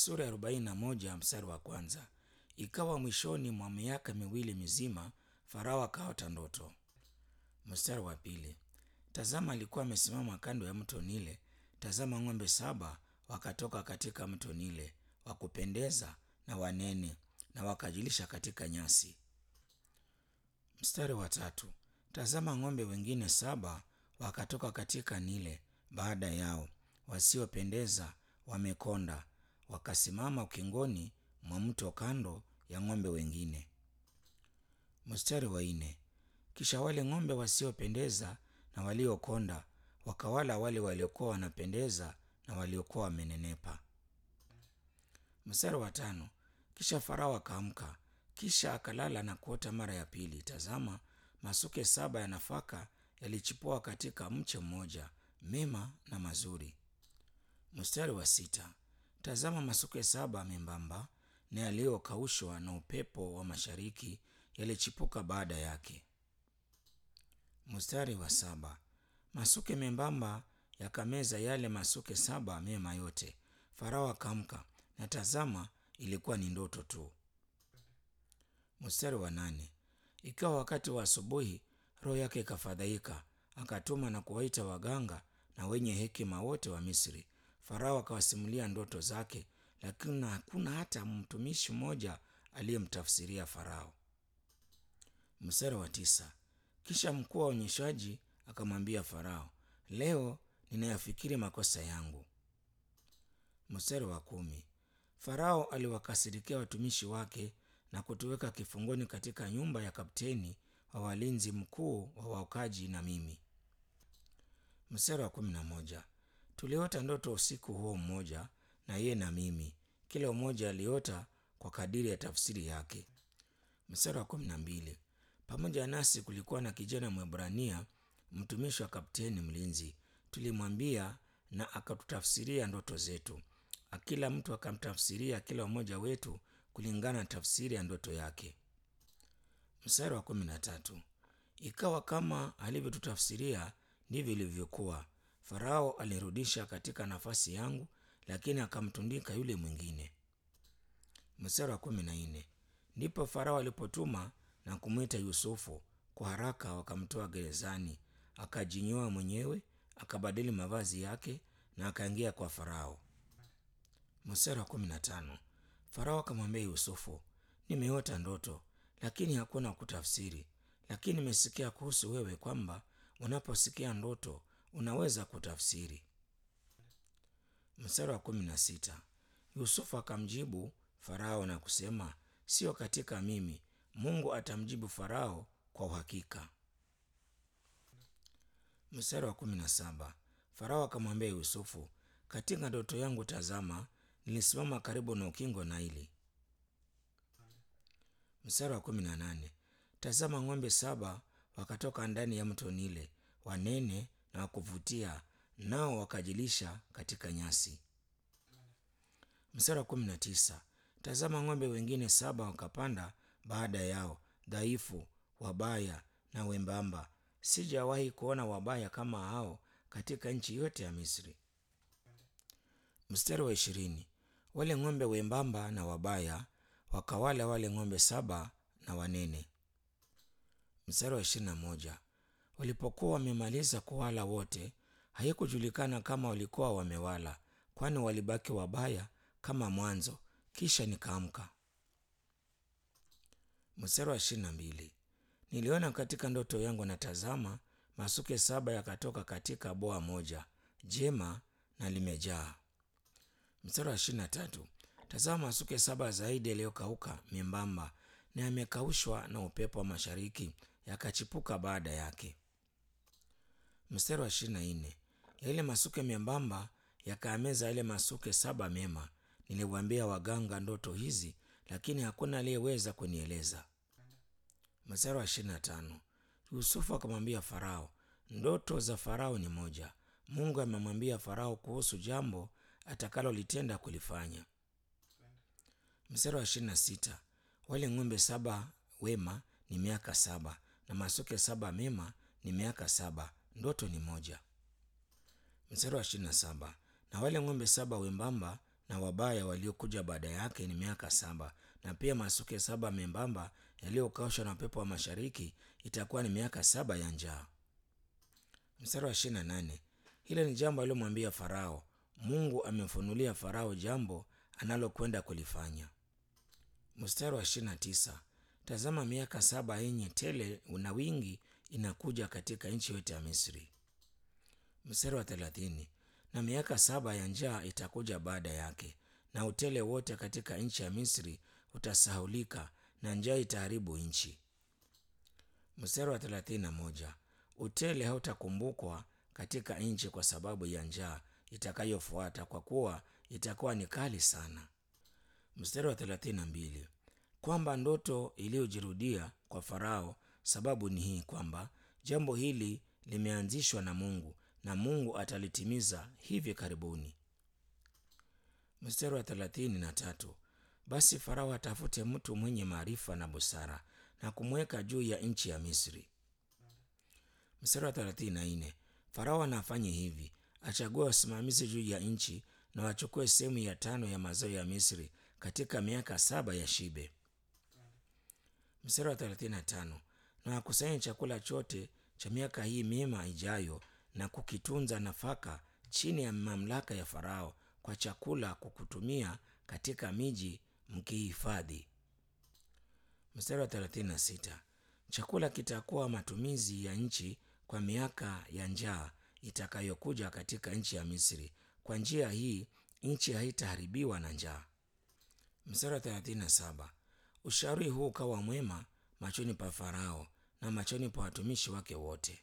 sura ya arobaini na moja mstari wa kwanza. Ikawa mwishoni mwa miaka miwili mizima, Farao akaota ndoto. Mstari wa pili. Tazama, alikuwa amesimama kando ya mto Nile. Tazama, ng'ombe saba wakatoka katika mto Nile, wa kupendeza na wanene, na wakajilisha katika nyasi. Mstari wa tatu. Tazama, ng'ombe wengine saba wakatoka katika Nile baada yao, wasiopendeza, wamekonda, wakasimama ukingoni mwa mto kando ya ng'ombe wengine. Mstari wa nne. Kisha wale ng'ombe wasiopendeza na waliokonda wakawala wale waliokuwa wanapendeza na waliokuwa wamenenepa. Mstari wa tano. Kisha Farao akaamka, kisha akalala na kuota mara ya pili. Tazama, masuke saba ya nafaka yalichipua katika mche mmoja, mema na mazuri. Mstari wa sita. Tazama, masuke saba membamba na yaliyokaushwa na upepo wa mashariki yalichipuka baada yake. Mstari wa saba. Masuke membamba yakameza yale masuke saba mema yote. Farao akaamka, na tazama, ilikuwa ni ndoto tu. Mstari wa nane. Ikawa wakati wa asubuhi, roho yake ikafadhaika, akatuma na kuwaita waganga na wenye hekima wote wa Misri. Farao akawasimulia ndoto zake, lakini hakuna hata mtumishi mmoja aliyemtafsiria Farao. Mstari wa tisa. Kisha mkuu wa onyeshaji akamwambia Farao, leo ninayafikiri makosa yangu. Mstari wa kumi. Farao aliwakasirikia watumishi wake na kutuweka kifungoni katika nyumba ya kapteni wa walinzi mkuu wa waokaji na mimi. Mstari wa kumi na moja. Tuliota ndoto usiku huo mmoja, na yeye na mimi, kila mmoja aliota kwa kadiri ya tafsiri yake. Mstari wa kumi na mbili. Pamoja nasi kulikuwa na kijana Mwebrania, mtumishi wa kapteni mlinzi. Tulimwambia na akatutafsiria ndoto zetu. Kila mtu akamtafsiria kila mmoja wetu kulingana na tafsiri ya ndoto yake. Mstari wa kumi na tatu. Ikawa kama alivyotutafsiria ndivyo ilivyokuwa. Farao alirudisha katika nafasi yangu, lakini akamtundika yule mwingine. Mstari wa kumi na nne. Ndipo Farao alipotuma na kumwita Yusufu kwa haraka, wakamtoa gerezani, akajinyoa mwenyewe, akabadili mavazi yake na akaingia kwa Farao. Mstari wa kumi na tano. Farao akamwambia Yusufu, nimeota ndoto, lakini hakuna kutafsiri. Lakini nimesikia kuhusu wewe kwamba unaposikia ndoto unaweza kutafsiri. Mstari wa kumi na sita. Yusufu akamjibu Farao na kusema, sio katika mimi, Mungu atamjibu Farao kwa uhakika. Mstari wa kumi na saba. Farao akamwambia Yusufu, katika ndoto yangu tazama, nilisimama karibu na ukingo Naili. Mstari wa kumi na nane. Tazama, ng'ombe saba wakatoka ndani ya mto Nile, wanene na wakuvutia, nao wakajilisha katika nyasi. Mstari wa kumi na tisa. Tazama, ng'ombe wengine saba wakapanda baada yao, dhaifu, wabaya na wembamba. Sijawahi kuona wabaya kama hao katika nchi yote ya Misri. Mstari wa ishirini. Wale ng'ombe wembamba na wabaya wakawala wale ng'ombe saba na wanene. Mstari wa ishirini na moja. Walipokuwa wamemaliza kuwala wote, haikujulikana kama walikuwa wamewala, kwani walibaki wabaya kama mwanzo. Kisha nikaamka. Mstari wa ishirini na mbili. Niliona katika ndoto yangu, na tazama, masuke saba yakatoka katika boa moja jema na limejaa. Mstari wa ishirini na tatu. Tazama, masuke saba zaidi yaliyokauka membamba na yamekaushwa na upepo wa mashariki yakachipuka baada yake. Mstari wa ishirini na nne. Yale masuke membamba yakaameza yale masuke saba mema. Niliwaambia waganga ndoto hizi, lakini hakuna aliyeweza kunieleza. Mstari wa ishirini na tano. Yusufu akamwambia Farao, ndoto za Farao ni moja. Mungu amemwambia Farao kuhusu jambo atakalolitenda kulifanya. Mstari wa ishirini na sita. Wale ng'ombe saba wema ni miaka saba na masuke saba mema ni miaka saba. Ndoto ni moja. Mstari wa ishirini na saba. Na wale ng'ombe saba wembamba na wabaya waliokuja baada yake ni miaka saba, na pia masuke saba membamba yaliyokaushwa na upepo wa mashariki itakuwa ni miaka saba ya njaa. Mstari wa ishirini na nane. Hilo ni jambo alilomwambia Farao. Mungu amemfunulia Farao jambo analokwenda kulifanya. Mstari wa ishirini na tisa. Tazama, miaka saba yenye tele na wingi inakuja katika nchi yote ya Misri. Mstari wa thelathini. Na miaka saba ya njaa itakuja baada yake, na utele wote katika nchi ya Misri utasahulika, na njaa itaharibu nchi. Mstari wa thelathini na moja. Utele hautakumbukwa katika nchi kwa sababu ya njaa itakayofuata, kwa kuwa itakuwa ni kali sana. Mstari wa thelathini na mbili. Kwamba ndoto iliyojirudia kwa Farao, sababu ni hii kwamba jambo hili limeanzishwa na Mungu na Mungu atalitimiza hivi karibuni. Mstari wa thelathini na tatu. Basi Farao atafute mtu mwenye maarifa na busara na kumweka juu ya nchi ya Misri. Mstari wa thelathini na nne. Farao anafanye hivi, achague wasimamizi juu ya nchi na wachukue sehemu ya tano ya mazao ya Misri katika miaka saba ya shibe. Mstari wa thelathini na tano. Na wakusanye chakula chote cha miaka hii mema ijayo na kukitunza nafaka chini ya mamlaka ya Farao kwa chakula kukutumia katika miji mkihifadhi. Mstari wa thelathini na sita. Chakula kitakuwa matumizi ya nchi kwa miaka ya njaa itakayokuja katika nchi ya Misri. Kwa njia hii nchi haitaharibiwa na njaa. Mstari wa thelathini na saba. Ushauri huu ukawa mwema machoni pa Farao na machoni pa watumishi wake wote.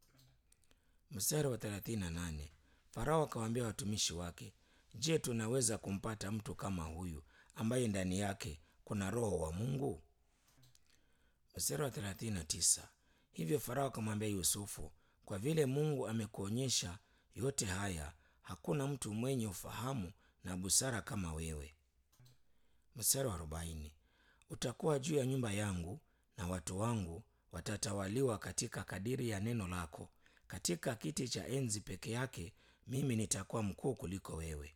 Mstari wa thelathini na nane. Farao akawaambia watumishi wake, Je, tunaweza kumpata mtu kama huyu ambaye ndani yake kuna roho wa Mungu? Mstari wa thelathini na tisa. Hivyo Farao akamwambia Yusufu, kwa vile Mungu amekuonyesha yote haya, hakuna mtu mwenye ufahamu na busara kama wewe. Mstari wa arobaini. Utakuwa juu ya nyumba yangu na watu wangu watatawaliwa katika kadiri ya neno lako. Katika kiti cha enzi peke yake mimi nitakuwa mkuu kuliko wewe.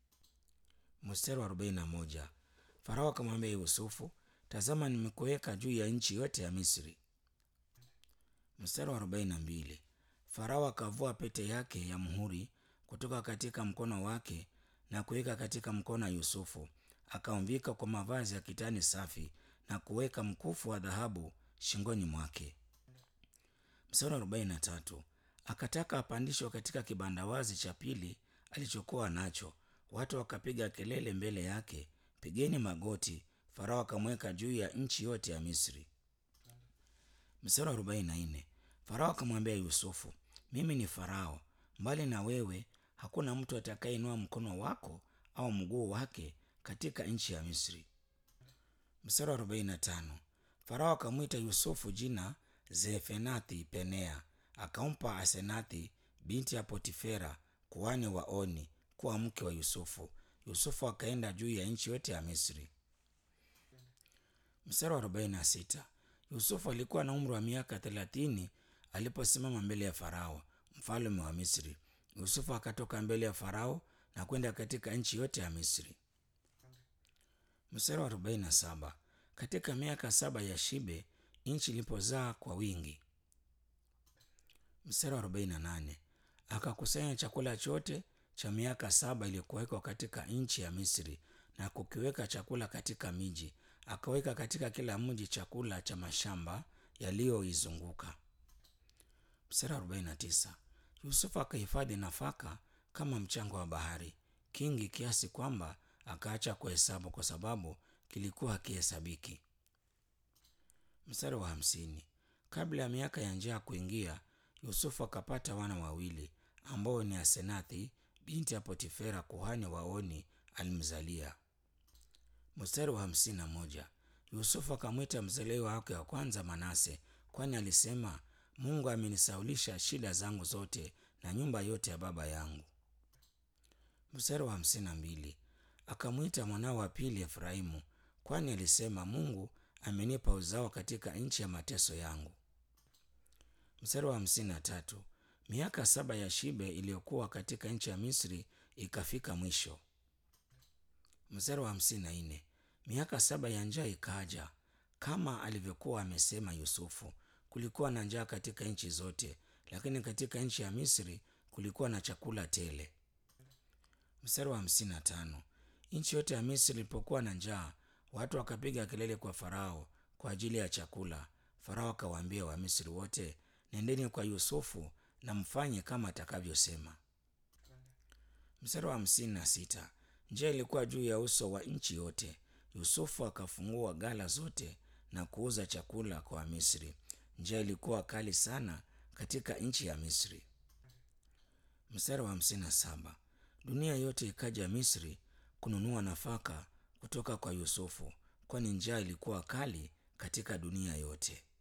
Mstari wa arobaini na moja. Farao akamwambia Yusufu, tazama, nimekuweka juu ya nchi yote ya Misri. Mstari wa arobaini na mbili. Farao akavua pete yake ya muhuri kutoka katika mkono wake na kuweka katika mkono wa Yusufu, akamvika kwa mavazi ya kitani safi na kuweka mkufu wa dhahabu shingoni mwake. Mstari wa arobaini na tatu. Akataka apandishwe katika kibandawazi cha pili alichokuwa nacho. Watu wakapiga kelele mbele yake, pigeni magoti. Farao akamweka juu ya nchi yote ya Misri. Mstari wa arobaini na nne. Farao akamwambia Yusufu, mimi ni Farao, mbali na wewe hakuna mtu atakayeinua mkono wako au mguu wake katika nchi ya Misri. Mstari wa arobaini na tano. Farao akamwita Yusufu jina Zefenathi Penea, akampa Asenathi binti ya Potifera kuhani wa Oni kuwa mke wa Yusufu. Yusufu akaenda juu ya nchi yote ya Misri. Mstari wa arobaini na sita. Yusufu alikuwa na umri wa miaka thelathini aliposimama mbele ya Farao mfalme wa Misri. Yusufu akatoka mbele ya Farao na kwenda katika nchi yote ya Misri. Mstari wa arobaini na saba. Katika miaka saba ya shibe nchi ilipozaa kwa wingi. Mstari wa arobaini na nane. Akakusanya chakula chote cha miaka saba iliyokuwekwa katika nchi ya Misri na kukiweka chakula katika miji, akaweka katika kila mji chakula cha mashamba yaliyoizunguka. Mstari wa arobaini na tisa. Yusufu akahifadhi nafaka kama mchanga wa bahari, kingi kiasi kwamba akaacha kuhesabu kwa sababu kilikuwa hakihesabiki. Mstari wa hamsini. Kabla ya miaka ya njaa kuingia, Yusufu akapata wana wawili ambao ni Asenathi binti ya Potifera kuhani wa Oni alimzalia. Mstari wa hamsini na moja. Yusufu akamwita mzaliwa wake wa kwanza Manase, kwani alisema, Mungu amenisaulisha shida zangu zote na nyumba yote ya baba yangu. Mstari wa hamsini na mbili. Akamwita mwanao wa pili Efraimu, kwani alisema, Mungu amenipa uzao katika nchi ya mateso yangu. Mstari wa hamsini na tatu. Miaka saba ya shibe iliyokuwa katika nchi ya Misri ikafika mwisho. Mstari wa hamsini na nne miaka saba ya njaa ikaja kama alivyokuwa amesema Yusufu. Kulikuwa na njaa katika nchi zote, lakini katika nchi ya Misri kulikuwa na chakula tele. Mstari wa hamsini na tano nchi yote ya Misri ilipokuwa na njaa, watu wakapiga kelele kwa Farao kwa ajili ya chakula. Farao akawaambia Wamisri wote, nendeni kwa Yusufu na mfanye kama atakavyosema. Mstari wa hamsini na sita njaa ilikuwa juu ya uso wa nchi yote. Yusufu akafungua ghala zote na kuuza chakula kwa Wamisri. Njaa ilikuwa kali sana katika nchi ya Misri. Mstari wa hamsini na saba dunia yote ikaja Misri kununua nafaka kutoka kwa Yusufu, kwani njaa ilikuwa kali katika dunia yote.